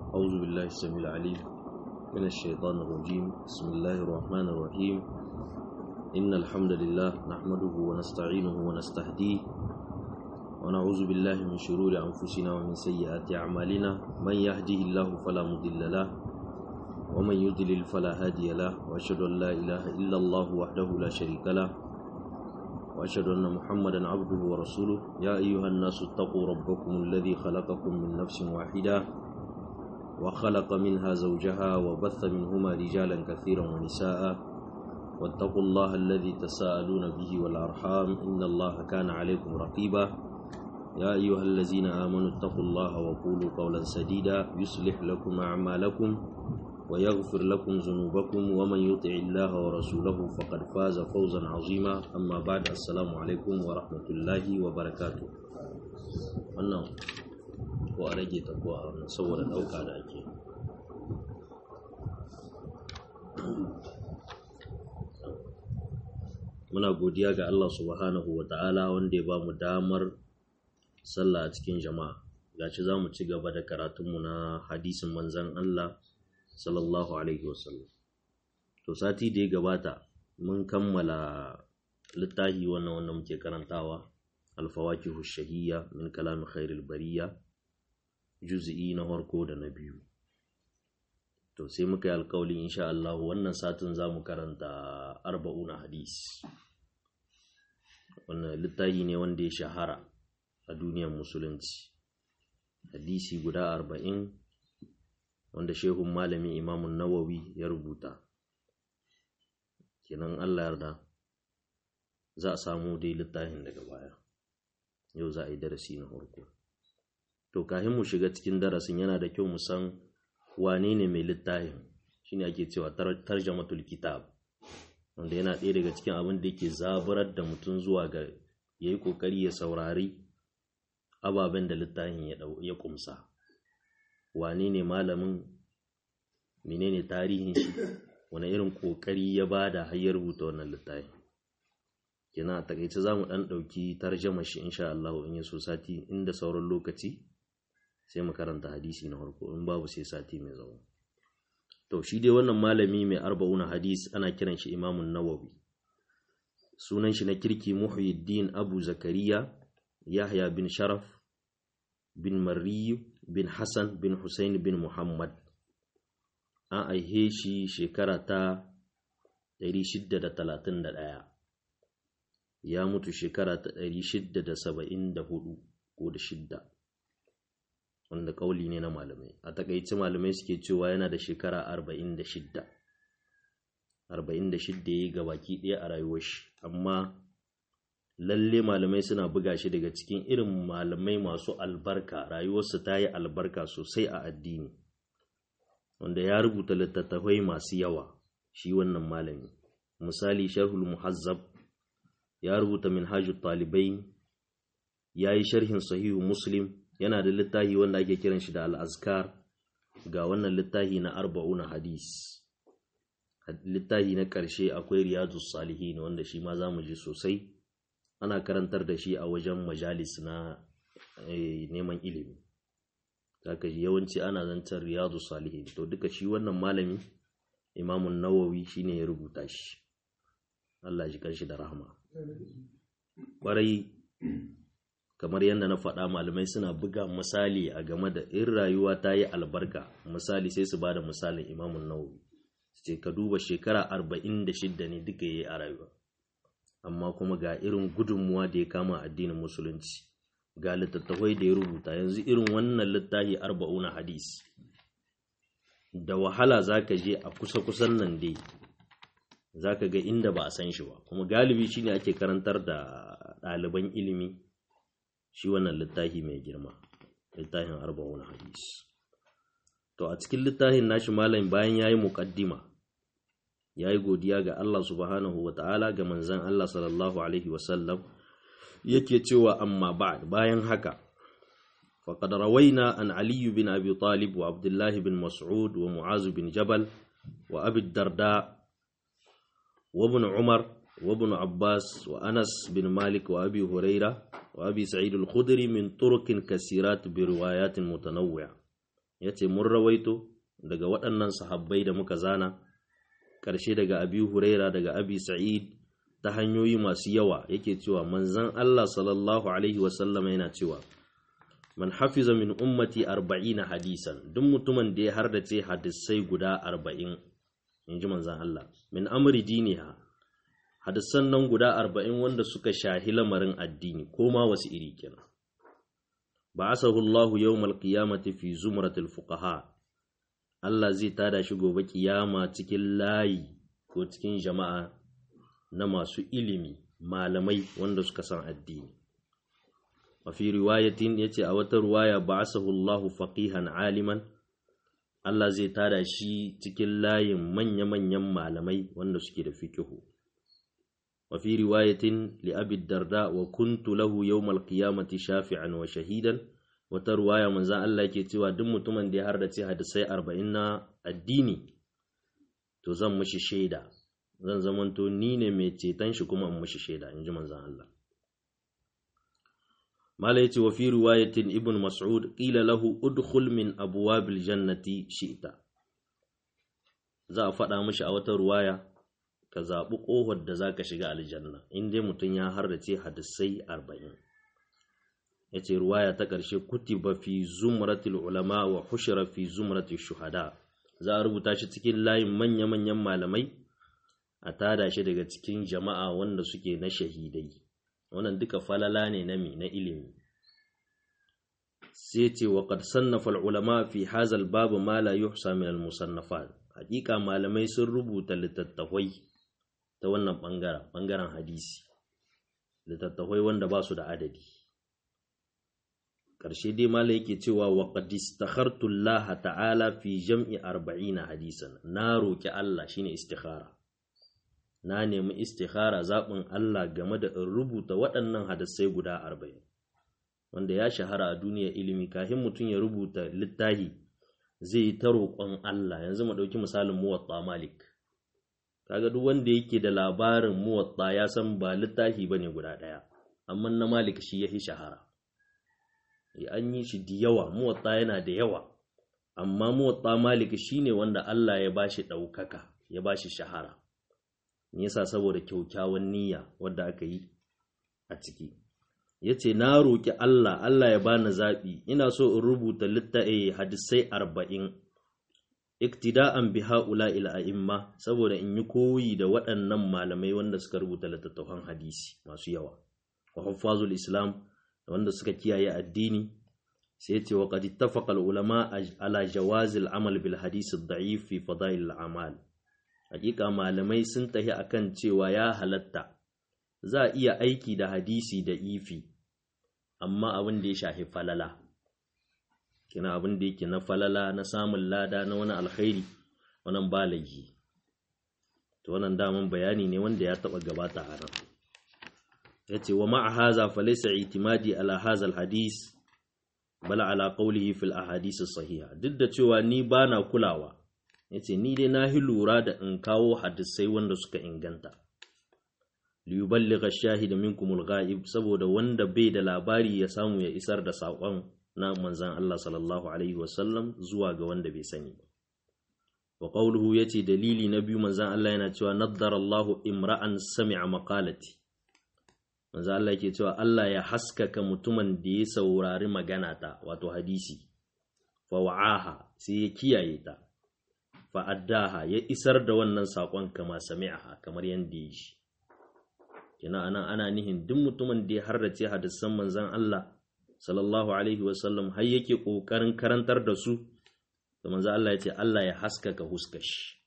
أعوذ بالله السميع العليم من الشيطان الرجيم بسم الله الرحمن الرحيم إن الحمد لله نحمده ونستعينه ونستهديه ونعوذ بالله من شرور أنفسنا ومن سيئات أعمالنا من يهده الله فلا مضل له ومن يضلل فلا هادي له وأشهد أن لا إله إلا الله وحده لا شريك له وأشهد أن محمدا عبده ورسوله يا أيها الناس اتقوا ربكم الذي خلقكم من نفس واحدة وخلق منها زوجها وبث منهما رجالا كثيرا ونساء واتقوا الله الذي تساءلون به والأرحام إن الله كان عليكم رقيبا يا أيها الذين آمنوا اتقوا الله وقولوا قولا سديدا يصلح لكم أعمالكم ويغفر لكم ذنوبكم ومن يطع الله ورسوله فقد فاز فوزا عظيما أما بعد السلام عليكم ورحمة الله وبركاته wannan ko a rage ta ko a saboda ɗauka da ake muna godiya ga Allah subhanahu wa ta'ala wanda ya ba mu damar sallah a cikin jama'a gashi za mu ci gaba da karatunmu na hadisin manzan Allah sallallahu alaihi wasallam to sati da ya gabata mun kammala littafi wannan wanda muke karantawa alfawakihu shahiyya min kalami khairul bariya juz'i na farko da na biyu to sai muka yi alkawali insha Allah wannan satin za mu karanta arba'una hadis wannan littafi ne wanda ya shahara a duniyar musulunci hadisi guda arba'in wanda shehun malami imamun nawawi ya rubuta kenan Allah yarda za a samu dai littafin daga baya yau za a yi darasi na farko to kafin mu shiga cikin darasin yana da kyau mu san wane ne mai littafin shine ake cewa tarjamatul kitab wanda yana ɗaya daga cikin abin da yake zaburar da mutum zuwa ga ya yi ƙoƙari ya saurari ababen da littafin ya ƙumsa wane ne malamin menene tarihin shi wani irin ƙoƙari ya bada har ya rubuta wannan littafin kina a takaice za mu ɗan ɗauki tarjama shi insha Allah in ya so sati inda sauran lokaci sai mu karanta hadisi na farko in babu sai sati mai zaune to shi dai wannan malami mai arba'una hadis ana kiran shi imamun nawawi sunan shi na kirki muhyiddin abu zakariya yahya bin sharaf bin mariyu bin hassan bin hussein bin muhammad an aihe shi shekara ta 631 ya mutu shekara ta 674 ko da shidda wanda kauli ne na malamai a takaici malamai suke cewa yana da shekara 46 46 ya yi gabaki ɗaya a rayuwar shi amma lalle malamai suna buga shi daga cikin irin malamai masu albarka rayuwarsu ta yi albarka sosai a addini wanda ya rubuta littattafai masu yawa shi wannan malami misali sharhul muhazzab ya rubuta minhajut talibai ya yi sharhin sahihu muslim yana da littafi wanda ake kiran shi da al'azkar ga wannan littafi na arba'una hadis littafi na ƙarshe akwai riyadus salihin wanda shi ma za mu ji sosai ana karantar da shi a wajen majalis na neman ilimi zaka ji yawanci ana zancen riyadus salihin to duka shi wannan malami imamun nawawi shine ya rubuta shi Allah ji kanshi da rahama ƙwarai kamar yadda na faɗa malamai suna buga misali a game da in rayuwa ta yi albarka misali sai su ba da misalin imamun nawawi ce ka duba shekara arba'in da shidda ne duka ya yi a rayuwa amma kuma ga irin gudunmuwa da ya kama addinin musulunci ga littattafai da ya rubuta yanzu irin wannan littafi arba'una hadis da wahala za ka je a kusa-kusan nan dai za ka ga inda ba a san shi ba kuma galibi shine ake karantar da ɗaliban ilimi shi wannan littafi mai girma littafin arba'un hadis to a cikin littafin nashi malam bayan yayi muqaddima yayi godiya ga Allah subhanahu wata'ala ga manzon Allah sallallahu alaihi wasallam yake cewa amma ba'd bayan haka faqad rawaina an ali bin abi talib wa abdullah bin mas'ud wa mu'az bin jabal wa abi darda wa ibn umar وابن عباس وأنس بن مالك وأبي هريرة وأبي سعيد الخدري من طرق كثيرات بروايات متنوعة yace mun rawaito daga waɗannan sahabbai da muka zana ƙarshe daga abi huraira daga abi sa'id ta hanyoyi masu yawa yake cewa manzon Allah sallallahu alaihi wasallam yana cewa man hafiza min ummati arba'ina hadisan duk mutumin da ya hardace hadisai guda arba'in in ji manzon Allah min amri diniha hadisan nan guda arba'in wanda suka shahi lamarin addini ko ma wasu iri kenan ba'asahu Allahu yawmal qiyamati fi zumratil fuqaha Allah zai tada shi gobe kiyama cikin layi ko cikin jama'a na masu ilimi malamai wanda suka san addini wa fi riwayatin yace a wata riwaya ba'asahu Allah faqihan aliman Allah zai tada shi cikin layin manya-manyan malamai wanda suke da fikihu wa fi riwayatin li abi darda wa kuntu lahu yawmal qiyamati shafi'an wa shahidan wata ruwaya manzan Allah ke cewa duk mutumin da ya hardace hadisai arba'in na addini to zan mushi shaida zan zamanto ni ne mai ceton shi kuma in mushi shaida in ji manzan Allah mala yace wa fi riwayatin ibn mas'ud qila lahu udkhul min abwabil jannati shi'ta za a faɗa mishi a wata ruwaya ka zaɓi ƙofar da za ka shiga aljanna in dai mutum ya hardace hadisai arba'in ya ce ruwaya ta ƙarshe kutiba fi zumratil ulama wa hushira fi zumratil shuhada za a rubuta shi cikin layin manya-manyan malamai a tada shi daga cikin jama'a wanda suke na shahidai wannan duka falala ne na mi na ilimi sai ce wa qad sannafa ulama fi hazal babu ma la yuhsa min al musannafat hakika malamai sun rubuta littattafai ta wannan bangaren bangaren hadisi littattafai wanda ba su da adadi ƙarshe dai mala yake cewa wa qad istakhartu Allah ta'ala fi jam'i 40 hadisan na roki Allah shine istikhara na nemi istikhara zaɓin Allah game da in rubuta waɗannan hadisai guda 40 wanda ya shahara a duniyar ilimi kafin mutum ya rubuta littahi zai yi ta roƙon Allah yanzu mu ɗauki misalin muwatta malik kaga duk wanda yake da labarin muwatta ya san ba littafi bane guda ɗaya amma na malik shi yafi shahara an yi shi da yawa muwatta yana da yawa amma muwatta malik shine wanda Allah ya bashi ɗaukaka ya bashi shahara me yasa saboda kyaukyawan niyya wadda aka yi a ciki yace na roki Allah Allah ya bani zaɓi ina so in rubuta littafi hadisai arba'in iktida'an bi haula ila a'imma saboda in yi koyi da waɗannan malamai wanda suka rubuta littattafan hadisi masu yawa wa huffazul islam wanda suka kiyaye addini sai ce wa qad ittafaqa al ulama ala jawaz al amal bil hadith ad da'if fi fadail al amal hakika malamai sun tahi akan cewa ya halatta za a iya aiki da hadisi da ifi amma abin da ya shafi falala kina abin da yake na falala na samun lada na wani alkhairi wannan ba laifi to wannan daman bayani ne wanda ya taba gabata a nan yace wa ma'a haza fa laysa itimadi ala hadha alhadis bala ala qawlihi fil ahadith sahiha duk da cewa ni bana kulawa yace ni dai na hi lura da in kawo hadisai wanda suka inganta liyuballigha ash-shahida minkum al-ghaib saboda wanda bai da labari ya samu ya isar da saƙon na manzan Allah sallallahu alaihi wasallam zuwa ga wanda bai sani ba wa qawluhu yace dalili na biyu manzan Allah yana cewa naddara Allahu imra'an sami'a maqalati manzan Allah yake cewa Allah ya haskaka mutumin da ya saurari magana ta wato hadisi fa wa'aha sai ya kiyaye ta fa addaha ya isar da wannan saƙon kama sami'aha kamar yanda ya shi kina anan ana nihin duk mutumin da ya harrace hadisan manzan Allah sallallahu alaihi wasallam har yake ƙoƙarin karantar da su da manzo Allah ya ce Allah ya haskaka huskashi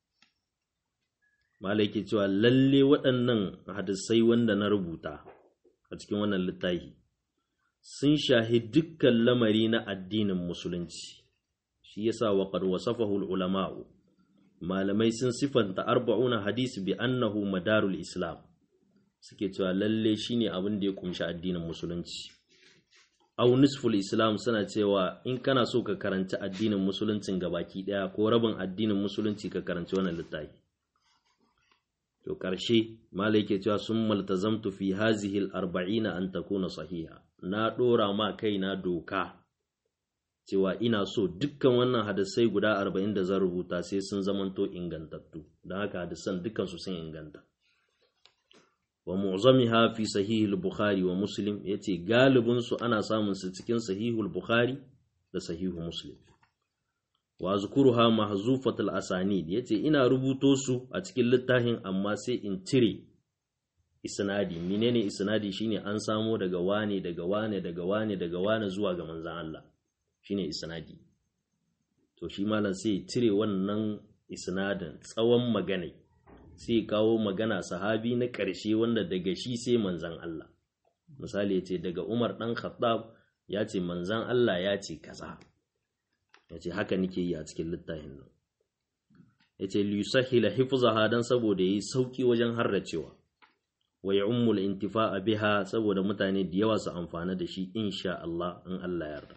mala yake cewa lalle waɗannan hadisai wanda na rubuta a cikin wannan littafi sun shahi dukkan lamari na addinin musulunci shi yasa wa qad wasafahu ulama'u malamai sun sifanta arba'una hadisi bi annahu madarul islam suke cewa lalle shine abin da ya kumshi addinin musulunci au nisful islam suna cewa in kana so ka karanci addinin musuluncin gabaki daya ko rabin addinin musulunci ka karanci wannan littafi to karshe malai ke cewa sun maltazamtu fi hazihi al-arba'ina an takuna sahiha na dora ma kaina doka cewa ina so dukkan wannan hadisai guda arba'in da zan rubuta sai sun zamanto ingantattu don haka hadisan dukkan su sun inganta wa mu'zamiha fi sahihul bukhari wa muslim yace galibin su ana samun su cikin sahihul bukhari da sahihu muslim wa zkuruha mahzufatul asanid yace ina rubuto su a cikin littafin amma sai in cire isnadi menene isnadi shine an samo daga wane daga wane daga wane daga wane zuwa ga manzon Allah shine isnadi to shi malam sai cire wannan isnadin tsawon magana sai kawo magana sahabi na ƙarshe wanda daga shi sai manzon Allah misali yace daga Umar dan Khattab ya ce manzon Allah ya ce kaza ya ce haka nake yi a cikin littafin nan ya ce liyusahila hifzaha dan saboda yi sauki wajen harracewa wa ya'ummul intifa'a biha saboda mutane da yawa su amfana da shi insha Allah in Allah yarda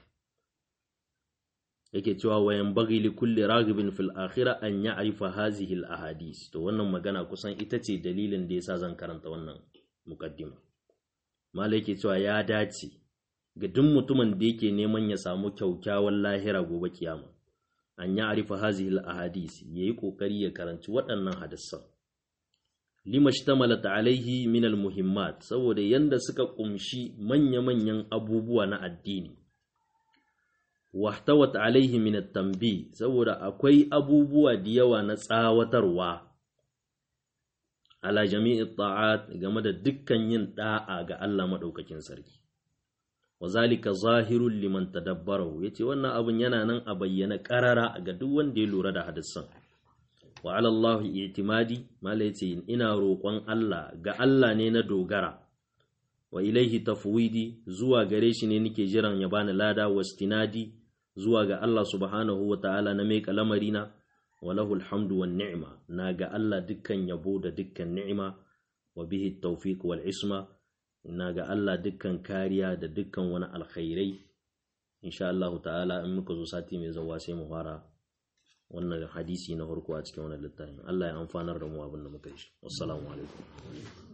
yake cewa wa yanbaghi li kulli raghibin fil akhirah an ya'rifa hazihi al ahadith to wannan magana kusan ita ce dalilin da yasa zan karanta wannan muqaddima malai yake cewa ya dace ga duk mutumin da yake neman ya samu kyaukyawan lahira gobe kiyama an ya arifa hazihil ahadis yayi kokari ya karanci waɗannan hadisan lima shtamalat alaihi min almuhimmat saboda yanda suka kumshi manya-manyan abubuwa na addini wahtawat alaihi min at-tanbih saboda akwai abubuwa da yawa na tsawatarwa ala jami'i ta'at game da dukkan yin da'a ga Allah madaukakin sarki wa zalika zahirun liman tadabbarahu yace wannan abun yana nan a bayyana karara ga duk wanda ya lura da hadisan wa ala Allah i'timadi mala yace ina roƙon Allah ga Allah ne na dogara wa ilaihi tafwidi zuwa gare shi ne nake jiran ya bani lada wastinadi zuwa ga Allah subhanahu wa ta'ala na mai kalamarina wa lahu alhamdu wan ni'ma na ga Allah dukkan yabo da dukkan ni'ima wa bihi tawfiq wal isma ina ga Allah dukkan kariya da dukkan wani alkhairai insha Allah ta'ala in muka zo sati mai zawa sai mu fara wannan hadisi na farko a cikin wannan littafin Allah ya amfanar da mu abin da muka yi assalamu alaikum